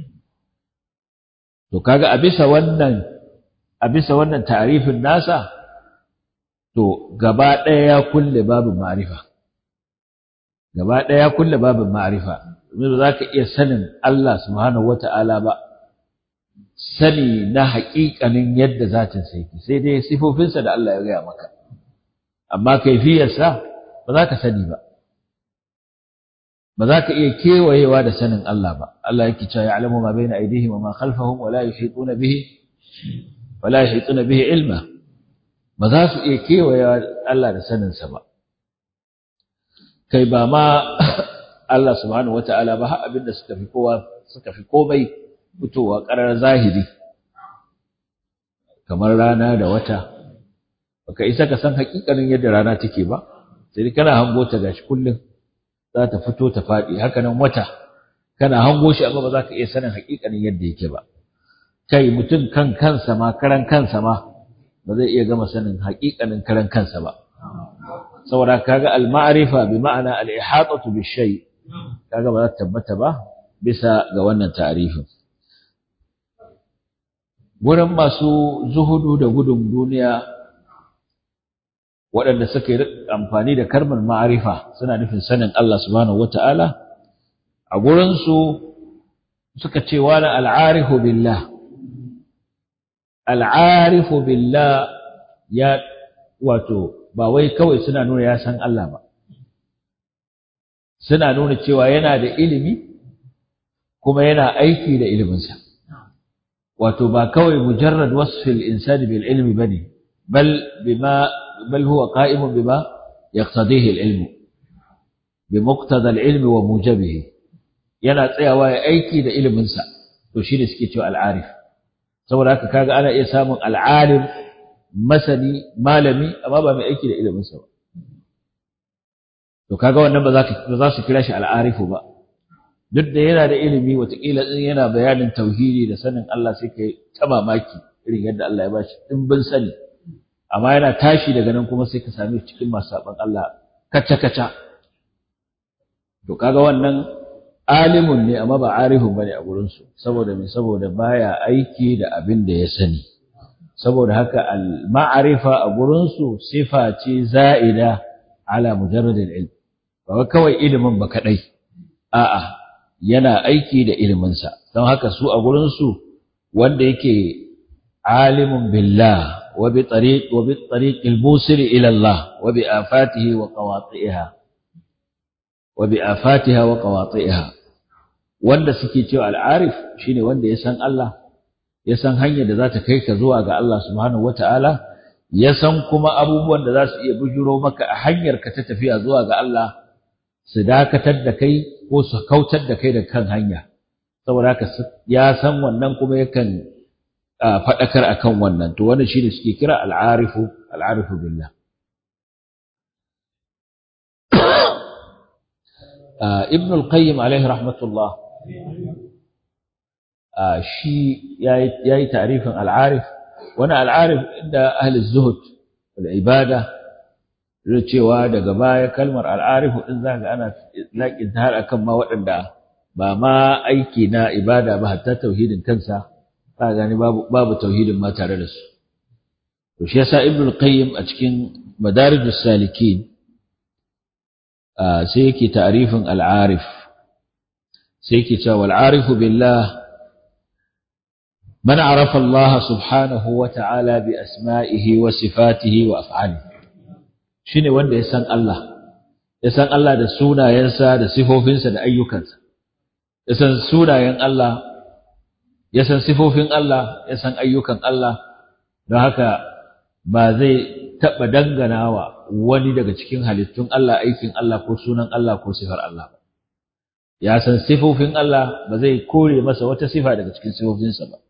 To kaga a bisa wannan a bisa wannan ta'rifin nasa to gaba ɗaya ya kulle babin ma'rifa gaba ɗaya ya kulle babin ma'rifa domin za ka iya sanin Allah subhanahu wata'ala ba sani na haƙiƙanin yadda zatin sa yake sai dai sifofinsa da Allah ya gaya maka amma kaifiyarsa ba za ka sani ba ba za ka iya kewayewa da sanin Allah ba Allah yake cewa ya'lamu ma baina aydihim wa ma khalfahum wa la yuhituna bihi wa la yuhituna bihi ilma ba za su iya kewayewa Allah da sanin sa ba kai ba ma Allah subhanahu wata'ala ba har abinda suka fi kowa suka fi komai fitowa karar zahiri kamar rana da wata baka isa ka san hakikanin yadda rana take ba sai kana hango ta gashi kullum za ta fito ta faɗi haka nan wata kana hango shi amma ba za ka iya sanin haƙiƙanin yadda yake ba kai mutum kan kansa ma karan kansa ma ba zai iya gama sanin haƙiƙanin karan kansa ba saboda kaga al-ma'rifa bi ma'ana al-ihatatu bi shay kaga ba za ta tabbata ba bisa ga wannan ta'arifin wurin masu zuhudu da gudun duniya waɗanda suka yi amfani da kalmar ma'arifa suna nufin sanin Allah subhanahu wata'ala a gurinsu suka ce wani al'arifu billah al'arifu billah ya wato ba wai kawai suna nuna ya san Allah ba suna nuna cewa yana da ilimi kuma yana aiki da iliminsa wato ba kawai mujarrad wasfil insani bil ilmi bane bal bima بل هو قائم بما يقتضيه العلم بمقتضى العلم وموجبه yana tsayawa ya aiki da iliminsa to shi ne suke cewa al'arif saboda haka kaga ana iya samun al'alim masani malami amma ba mai aiki da iliminsa ba to kaga wannan ba za su kira shi al'arifu ba duk da yana da ilimi watakila in yana bayanin tauhidi da sanin Allah sai kai ta mamaki irin yadda Allah ya bashi dimbin sani amma yana tashi daga nan kuma sai ka same shi cikin masu saban Allah kaca-kaca to kaga wannan alimun ne amma ba arifun bane a gurin su saboda me saboda baya aiki da abin da ya sani saboda haka al ma'arifa a gurin su sifa ce za'ida ala mujarrad al ilm ba kawai ilimin ba kadai a'a yana aiki da ilimin sa don haka su a gurin su wanda yake alimun billah وبطريق وبالطريق الموصل إلى الله وبآفاته وقواطئها وبآفاتها وقواطئها wanda suke cewa al'arif shine wanda ya san Allah ya san hanyar da za ta kai ka zuwa ga Allah subhanahu wata'ala ya san kuma abubuwan da za su iya bujuro maka a hanyar ka ta tafiya zuwa ga Allah su dakatar da kai ko su kautar da kai da kan hanya saboda haka ya san wannan kuma yakan faɗakar akan wannan to wannan shine suke kira al'arifu al'arifu billah ibn al-qayyim alaihi rahmatullah shi yayi ta'rifin al'arif wani al'arif inda ahli zuhud wal ibada da cewa daga baya kalmar al'arifu din zaka ana laƙin ta har akan ma waɗanda ba ma aiki na ibada ba hatta tauhidin kansa ka gani babu babu tauhidin ma tare da su to shi yasa ibnu qayyim a cikin madarijus salikin sai yake ta'rifin al-arif sai yake cewa wal arifu billah man arafa Allah subhanahu wa ta'ala bi asma'ihi wa sifatihi wa af'alihi shine wanda ya san Allah ya san Allah da sunayensa da sifofinsa da ayyukansa ya san sunayen Allah ya san sifofin Allah ya san ayyukan Allah don haka ba zai taɓa danganawa wani daga cikin halittun Allah aikin Allah ko sunan Allah ko sifar Allah ba ya san sifofin Allah ba zai kore masa wata sifa daga cikin sifofinsa ba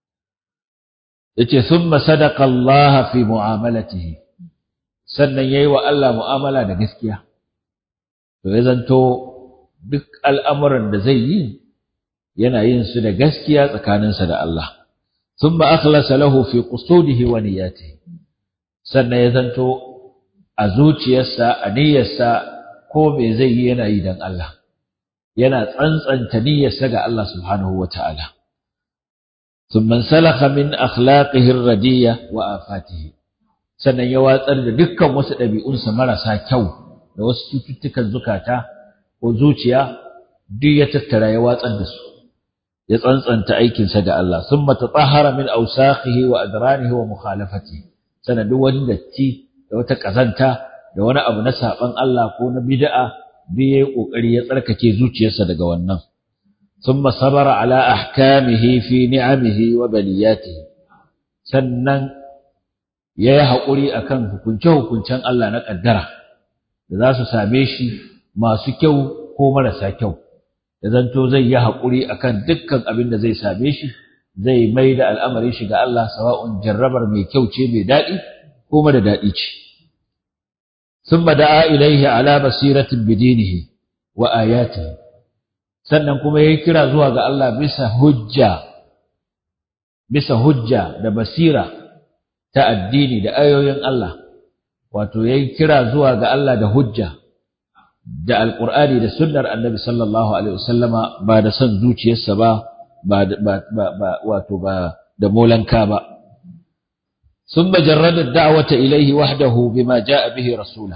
yace thumma sadaqa Allah fi mu'amalatihi sannan yayi wa Allah mu'amala da gaskiya to ya zanto duk al'amuran da zai yi yana yin su da gaskiya tsakaninsa da Allah thumma akhlasa lahu fi qusudihi wa niyyatihi sannan ya zanto a zuciyarsa a niyyarsa ko me zai yi yana yi dan Allah yana tsantsanta niyyarsa ga Allah subhanahu wa ta'ala thumma salakha min akhlaqihi ar-radiyya wa afatihi sannan ya watsar da dukkan wasu ɗabi'unsa marasa kyau da wasu cututtukan zukata ko zuciya duk ya tattara ya watsar da su ya tsantsanta aikinsa ga Allah summa tatahhara min awsakhihi wa adranihi wa mukhalafatihi sannan duk wani datti da wata kazanta da wani abu na saban Allah ko na bid'a bi yayi kokari ya tsarkake zuciyarsa daga wannan summa sabara ala ahkamihi fi ni'amihi wa baliyatihi sannan ya yi haƙuri a kan hukunce-hukuncen Allah na ƙaddara da za su same shi masu kyau ko marasa kyau, da zanto zai yi haƙuri a kan dukkan abin da zai same shi, zai mai da al'amarin shi ga Allah sawa'un jarrabar mai kyau ce mai daɗi ko mara daɗi ce. Sun da'a ilaihi ala basiratin bidinihi wa ayatihi sannan kuma ya kira zuwa ga Allah bisa hujja, bisa hujja da basira ta addini da ayoyin Allah wato yayi kira zuwa ga Allah da hujja da alqur'ani da sunnar annabi sallallahu alaihi wasallama ba da son zuciyarsa ba ba ba wato ba da molanka ba ثم جرد الدعوة إليه وحده بما جاء به رسوله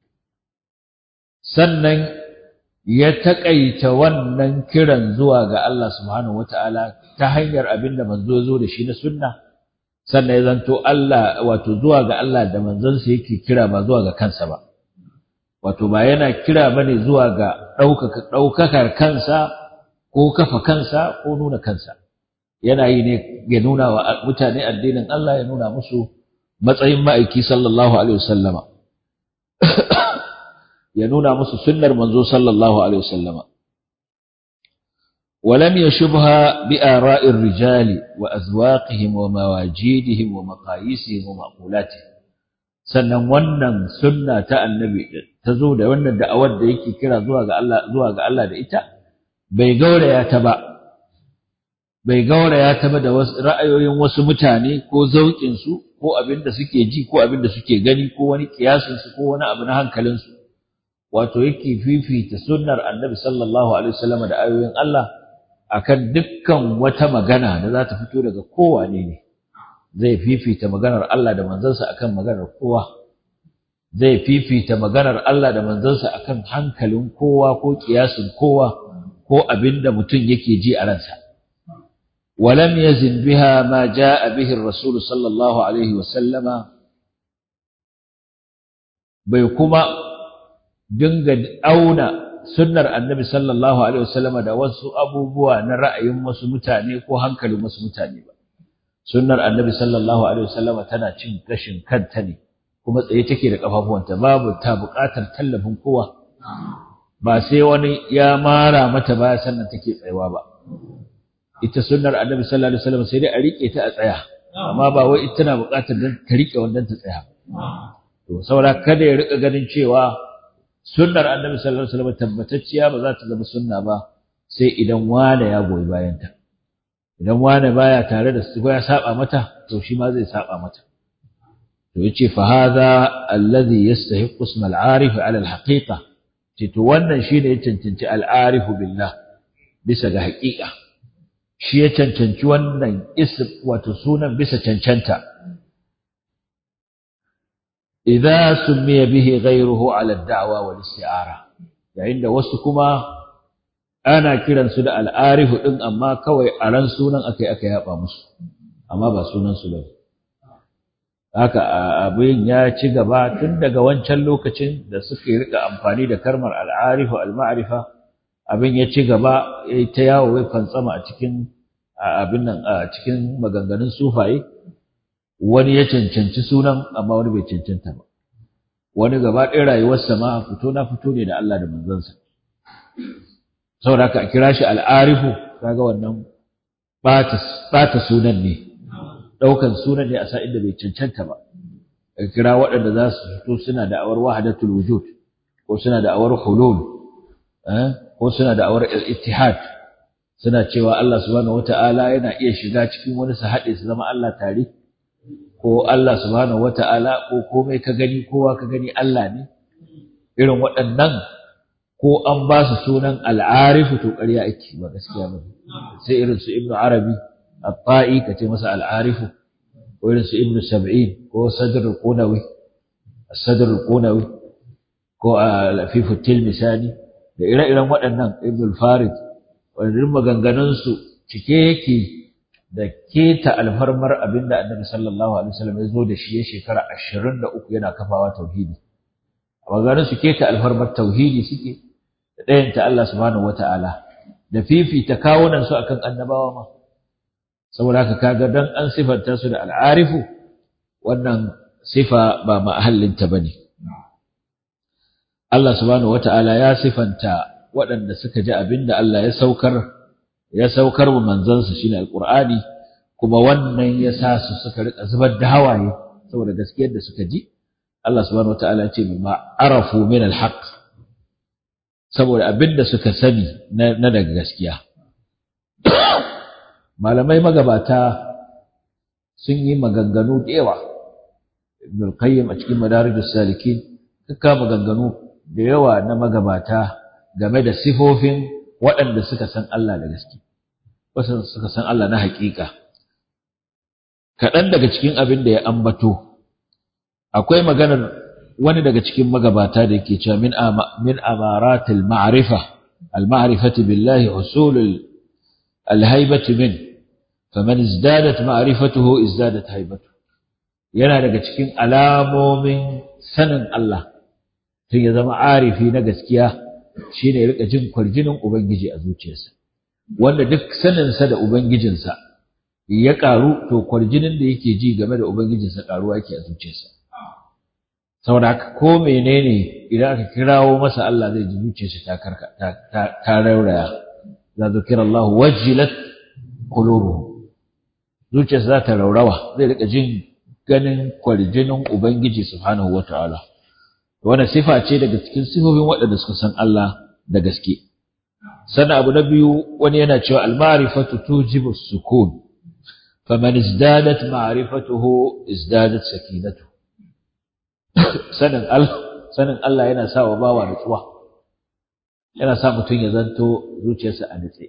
sannan ya taƙaita wannan kiran zuwa ga Allah subhanahu wataala ta hanyar abin da manzo zo da shi na sunna sannan ya zanto Allah wato zuwa ga Allah da manzansa yake kira ba zuwa ga kansa ba wato ba yana kira bane zuwa ga ɗaukaka ɗaukakar kansa ko kafa kansa ko nuna kansa yana yi ne ya nuna wa mutane addinin Allah ya nuna musu matsayin ma'aiki sallallahu alaihi wasallama ya nuna musu sunnar manzo sallallahu alaihi wasallama ولم يشبها بآراء الرجال وأذواقهم ومواجيدهم ومقاييسهم ومقولاتهم sannan wannan sunna ta annabi ta zo da wannan da'awar da yake kira zuwa ga Allah zuwa ga Allah da ita bai gauraya ta ba bai gauraya ta ba da wasu ra'ayoyin wasu mutane ko zauƙin su ko abin da suke ji ko abin da suke gani ko wani kiyasin su ko wani abu na hankalin su wato yake fifita sunnar annabi sallallahu alaihi wasallam da ayoyin Allah akan dukkan wata magana da za ta fito daga kowane ne zai fifita maganar Allah da manzansa akan maganar kowa zai fifita maganar Allah da manzansa akan hankalin kowa ko kiyasin kowa ko abinda mutum yake ji a ransa ولم يزن بها ما جاء به الرسول صلى الله عليه وسلم bai kuma dinga auna sunnar annabi sallallahu alaihi wasallama da wasu abubuwa na ra'ayin wasu mutane ko hankalin wasu mutane ba sunnar annabi sallallahu alaihi wasallama tana cin gashin kanta ne kuma tsaye take da kafafuwanta babu ta buƙatar tallafin kowa ba sai wani ya mara mata baya sannan take tsayawa ba ita sunnar annabi sallallahu alaihi wasallam sai dai a rike ta a tsaya amma ba wai ita tana buƙatar ta rike wannan ta tsaya to saboda kada ya rika ganin cewa sunnar annabi sallallahu alaihi wasallam tabbatacciya ba za ta zama sunna ba sai idan wane ya goyi bayan ta idan wane baya tare da su ya saba mata to shi ma zai saba mata to yace fa hadha alladhi yastahiqqu isma al-arif ala al-haqiqa ce to wannan shine ya cancanci al-arif billah bisa ga haƙiƙa shi ya cancanci wannan ism wato sunan bisa cancanta idza sumiya bihi ghayruhu ala ad-da'wa wal isti'ara yayin da wasu kuma ana kiransu da al'arifu ɗin amma kawai a ran sunan aka yi aka yaba musu amma ba sunan su bane haka abin ya ci gaba tun daga wancan lokacin da suka yi rika amfani da karmar al'arifu al-ma'rifa abin ya ci gaba ya ta yawo ya fantsama a cikin abin nan a cikin maganganun sufaye wani ya cancanci sunan amma wani bai cancanta ba wani gaba ɗaya rayuwarsa ma fito na fito ne da Allah da manzansa saboda haka a kira shi al'arifu kaga wannan ɓata sunan ne ɗaukan sunan ne a sa inda bai cancanta ba a kira waɗanda za su fito suna da awar wahadatul wujud ko suna da awar hulul ko suna da awar ittihad suna cewa Allah subhanahu wata'ala yana iya shiga cikin wani su haɗe su zama Allah tare ko Allah subhanahu wata'ala ko komai ka gani kowa ka gani Allah ne irin waɗannan ko an ba su sunan al'arifu to ƙarya ake ba gaskiya ba sai irin su ibnu arabi at-ta'i ka ce masa al'arifu ko irin su ibnu sab'in ko sadr al-qunawi sadr al-qunawi ko al-afifu tilmisani da ire-iren waɗannan ibnu al-farid wannan maganganun su cike yake da keta alfarmar abinda annabi sallallahu alaihi wasallam ya zo da shi ya shekara 23 yana kafawa tauhidi a maganganun su keta alfarmar tauhidi suke da ɗayanta Allah subhanahu wata'ala da fifita kawunan su akan annabawa ma saboda haka kaga dan an sifanta su da al'arifu wannan sifa ba mahallinta bane Allah subhanahu wata'ala ya sifanta waɗanda suka ji abinda Allah ya saukar ya saukar wa manzansa shine alqur'ani kuma wannan ya sa su suka rika zubar da hawaye saboda gaskiyar da suka ji Allah subhanahu wata'ala ya ce bima arafu min alhaq saboda abinda suka sani na daga gaskiya malamai magabata sun yi maganganu da yawa ibn al-qayyim a cikin madarijus salikin duka maganganu da yawa na magabata game da sifofin waɗanda suka san Allah da gaske wasu suka san Allah na haƙiƙa kaɗan daga cikin abin da ya ambato akwai maganar wani daga cikin magabata da yake cewa min min amaratil ma'rifa al ma'rifati billahi usulul al haibati min faman izdadat ma'rifatuhu izdadat haibatu yana daga cikin alamomin sanin Allah tun ya zama arifi na gaskiya shine ya rika jin kwarjinin ubangiji a zuciyarsa wanda duk saninsa da ubangijinsa ya karu to kwarjinin da yake ji game da ubangijinsa karuwa yake a zuciyarsa saboda haka ko menene idan aka kirawo masa Allah zai ji zuciyarsa ta karka ta ta rauraya za zikira Allah wajilat qulubuhum zuciyarsa za ta raurawa zai rika jin ganin kwarjinin ubangiji subhanahu wataala wannan sifa ce daga cikin sifofin waɗanda suka san Allah da gaske sannan abu na biyu wani yana cewa al-ma'rifatu tujibu sukun faman izdadat ma'rifatuhu izdadat sakinatu sanin Allah sanin Allah yana sa wa bawa nutsuwa yana sa mutum ya zanto zuciyarsa a nutse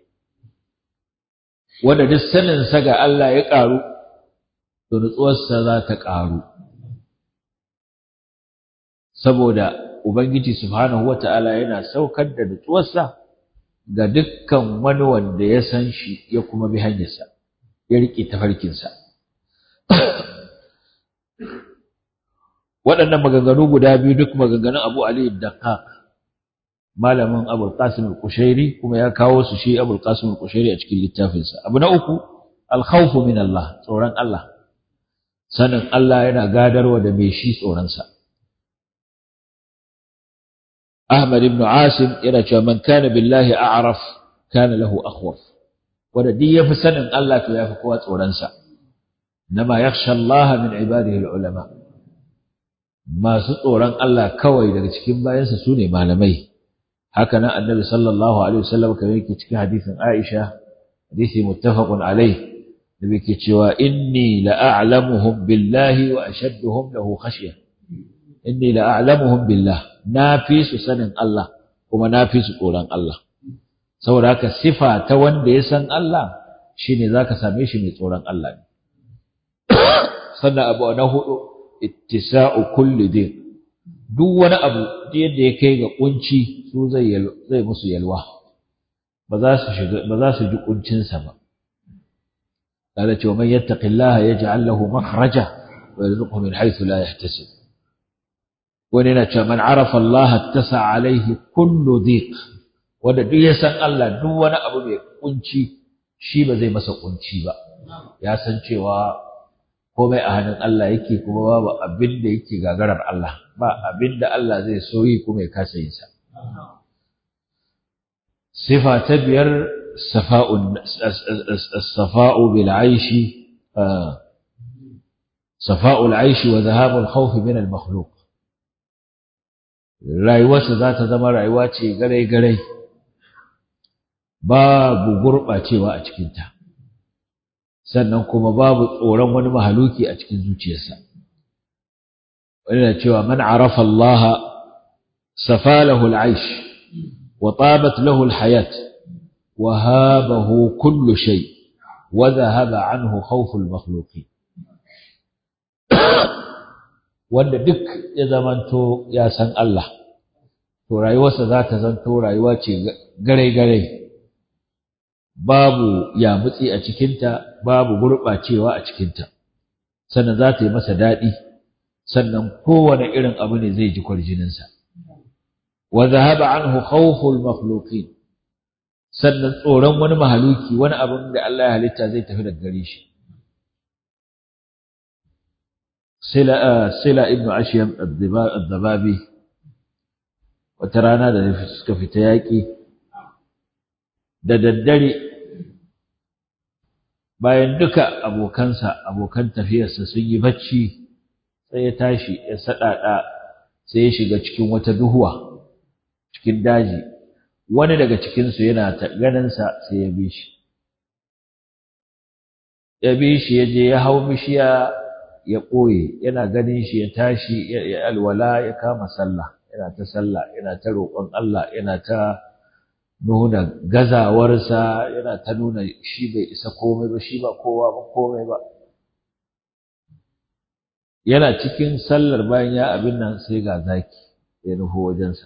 wanda duk sanin sa ga Allah ya ƙaru to nutsuwarsa za ta ƙaru saboda ubangiji subhanahu wata'ala yana saukar da nutsuwarsa ga dukkan wani wanda ya san shi ya kuma bi hanyarsa ya riƙe tafarkinsa waɗannan maganganu guda biyu duk maganganun Abu Ali Daqqaq malamin Abu Qasim al-Kushairi kuma ya kawo su shi Abu Qasim al-Kushairi a cikin littafinsa abu na uku al-khawfu min Allah tsoron Allah sanin Allah yana gadarwa da mai shi tsoronsa Ahmad ibn Asim yana cewa man kana billahi a'raf kana lahu akhwaf wanda duk yafi sanin Allah to yafi kowa tsoronsa nama yakhsha Allah min ibadihi al-ulama masu tsoron Allah kawai daga cikin bayansa su ne malamai haka nan annabi sallallahu alaihi wasallam kamar yake cikin hadisin Aisha hadisi muttafaqun alai da yake cewa inni la'alamuhum billahi wa ashadduhum lahu khashya inni la'alamuhum billah na fi su sanin Allah kuma na fi su tsoron Allah saboda haka sifa ta wanda ya san Allah shine zaka same shi mai tsoron Allah ne sannan abu na hudu ittisa'u kulli din duk wani abu yadda ya kai ga kunci su zai zai musu yalwa ba za su shiga ba za su ji kuncinsa ba قال ومن يتق الله يجعل له مخرجا ويرزقه من حيث لا يحتسب وننا من عرف الله اتسع عليه كل ضيق wanda duk ya san Allah duk wani abu mai kunci shi ba zai masa kunci ba ya san cewa komai a hannun Allah yake kuma babu abin da yake gagarar Allah ba abin da Allah zai so yi kuma ya kasa yin sa sifa ta biyar safa'u as-safa'u bil 'aishi safa'u al-'aishi wa dhahabu al-khawf min al-makhluq rayuwarsa za ta zama rayuwa ce garai-garai babu gurɓacewa a cikinta sannan kuma babu tsoron wani mahaluki a cikin zuciyarsa wani na cewa man arafa Allah safalahu al-aish wa tabat lahu al-hayat wa habahu kullu shay wa dhahaba anhu khawf al-makhluqin wanda duk ya zamanto ya san Allah to rayuwarsa za ta zanto rayuwa ce gare-gare babu yamutsi a cikinta babu gurɓacewa a cikinta sannan za ta yi masa daɗi sannan kowane irin abu ne zai ji kwarjininsa wa zahaba anhu khawful makhluqin sannan tsoron wani mahaluki wani abin da Allah ya halitta zai tafi daga gare shi sila sila ibnu ashyam ad-dababi wata rana da suka fita yaƙi da daddare bayan duka abokansa abokan tafiyarsa sun yi bacci sai ya tashi ya saɗaɗa sai ya shiga cikin wata duhuwa cikin daji wani daga cikinsu yana ganinsa sai ya bi shi ya bi shi ya je ya hau bishiya ya ɓoye yana ganin shi ya tashi ya alwala ya kama sallah yana ta sallah yana ta roƙon Allah yana ta nuna gazawarsa yana ta nuna shi bai isa komai ba shi ba kowa ba komai ba yana cikin sallar bayan ya abin nan sai ga zaki ya nufo wajensa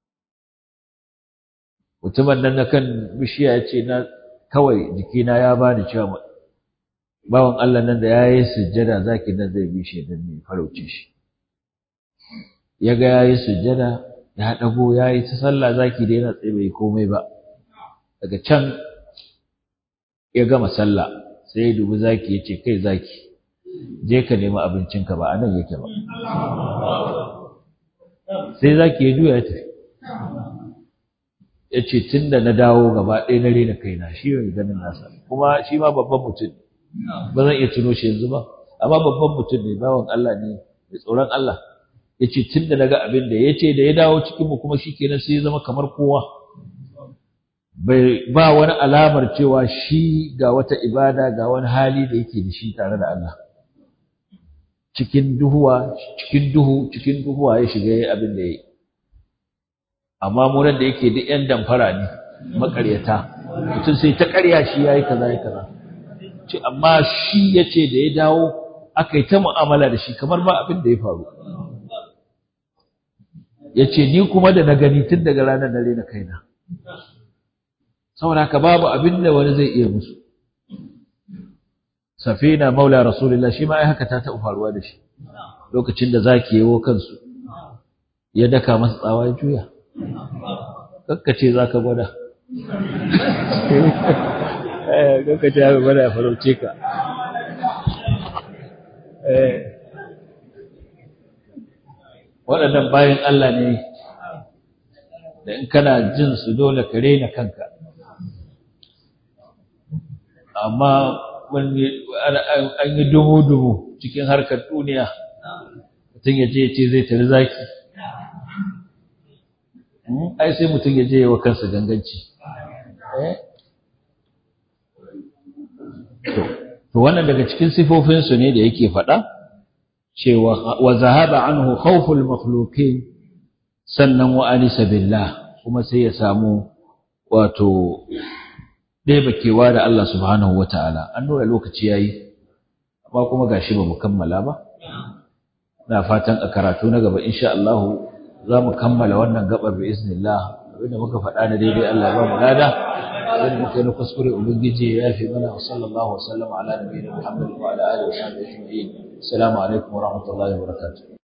mutumin nan na kan bishiya ya ce na kawai jikina ya bani cewa bawan Allah nan da ya yi sujjada zaki nan zai bi shi don ne farauce shi ya ga ya yi sujjada ya ɗago ya yi ta sallah zaki da yana tsaye bai komai ba daga can ya gama sallah sai ya dubi zaki ya ce kai zaki je ka nemi abincinka ba a nan yake ba sai zaki ya juya ya tafi ya ce tun da na dawo gaba ɗaya na rena kaina shi ne ganin nasa kuma shi ma babban mutum ba zan iya tuno shi yanzu ba amma babban mutum ne bawan Allah ne mai tsoron Allah ya ce tun da na ga abin da ya ce da ya dawo cikinmu kuma shi kenan sai ya zama kamar kowa bai ba wani alamar cewa shi ga wata ibada ga wani hali da yake da shi tare da Allah cikin duhuwa cikin duhu cikin duhuwa ya shiga yayin abin da yayi amma mu nan da yake duk yan damfara ne makaryata mutum sai ta ƙarya shi yayi kaza yayi kaza ce amma shi yace da ya dawo aka yi ta mu'amala da shi kamar ba abin da ya faru ya ce ni kuma da na gani tun daga ranar na rena kaina saboda haka babu abin da wani zai iya musu safina maula rasulullah shi ma ai haka ta taɓa faruwa da shi lokacin da zaki yawo kansu ya daka masa tsawa ya juya kakkace za ka gwada kakkace za ka gwada ya farauce ka waɗannan bayan Allah ne da in kana jin su dole ka rena kanka amma an yi dubu-dubu cikin harkar duniya mutum ya je ce zai tari zaki ai sai mutum ya je wa kansa ganganci to wannan daga cikin sifofinsu ne da yake faɗa cewa wa zahaba anhu khawful makhluqin sannan wa anisa billah kuma sai ya samu wato ɗeba kewa da Allah subhanahu wata'ala an nuna lokaci yayi amma kuma gashi ba mu kammala ba na fatan a karatu na gaba insha Allah za mu kammala wannan gabar bi iznillah abinda muka faɗa na daidai Allah ya ba mu lada abin da muka yi na kuskure ubangiji ya yafe mana wa sallallahu wa sallama ala nabiyina muhammadin wa ala alihi wa sahbihi ajma'in assalamu alaikum wa rahmatullahi wa barakatuh